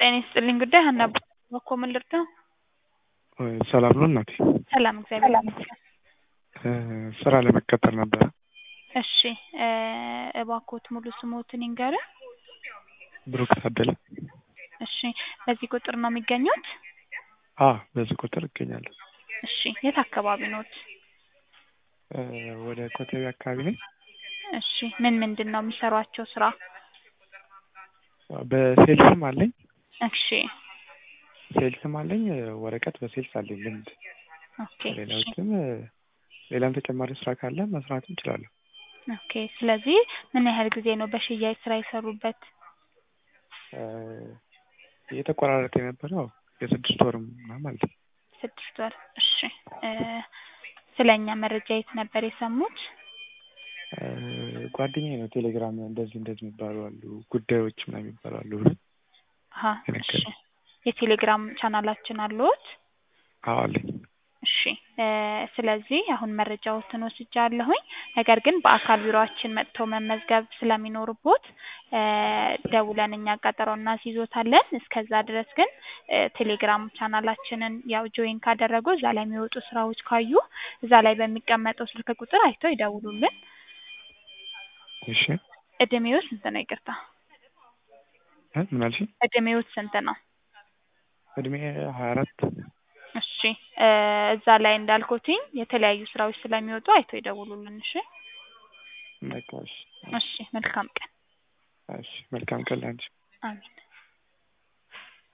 ጤና ይስጥልኝ ጉዳይ ሀና በኮ ምን ልርዳው? ሰላም ነው እናቴ? ሰላም እግዚአብሔር ይመስገን። ስራ ለመቀጠር ነበረ። እሺ እባክዎት ሙሉ ስሞትን ይንገሩን? ብሩክ ታደለ። እሺ በዚህ ቁጥር ነው የሚገኙት? አ በዚህ ቁጥር እገኛለሁ። እሺ የት አካባቢ ኖት? ወደ ኮተቤ አካባቢ ነኝ። እሺ ምን ምንድን ነው የሚሰሯቸው ስራ? በሴልስም አለኝ እሺ ሴልስም አለኝ ወረቀት በሴልስ አለኝ ልምድ። ኦኬ እሺ ሌላዎችም ሌላም ተጨማሪ ስራ ካለ መስራትም እችላለሁ። ኦኬ ስለዚህ ምን ያህል ጊዜ ነው በሽያጭ ስራ የሰሩበት? እየተቆራረጠ የነበረው የስድስት ወርም ምናምን ማለት ነው። ስድስት ወር እሺ ስለ እኛ መረጃ የት ነበር የሰሙት? ጓደኛዬ ነው ቴሌግራም እንደዚህ እንደዚህ የሚባሉ አሉ ጉዳዮች ምናምን የሚባሉ አሉ ብሎ አሀ እሺ የቴሌግራም ቻናላችን አለዎት? አዎ አለኝ። እሺ ስለዚህ አሁን መረጃዎትን ወስጃለሁኝ። ነገር ግን በአካል ቢሮአችን መጥተው መመዝገብ ስለሚኖርቦት ደውለን እኛ ቀጠሮ እናስይዞታለን። እስከዛ ድረስ ግን ቴሌግራም ቻናላችንን ያው ጆይን ካደረጉ እዛ ላይ የሚወጡ ስራዎች ካዩ እዛ ላይ በሚቀመጠው ስልክ ቁጥር አይተው ይደውሉልን። እሺ እድሜዎት ስንት ነው? ይቅርታ እ ምን አልሽኝ? እድሜዎት ስንት ነው? እድሜ ሀያ አራት እሺ እዛ ላይ እንዳልኩትኝ የተለያዩ ስራዎች ስለሚወጡ አይተው ይደውሉልን። እሺ በቃ እሺ እሺ መልካም ቀን። እሺ መልካም ቀን ላንቺ። አሜን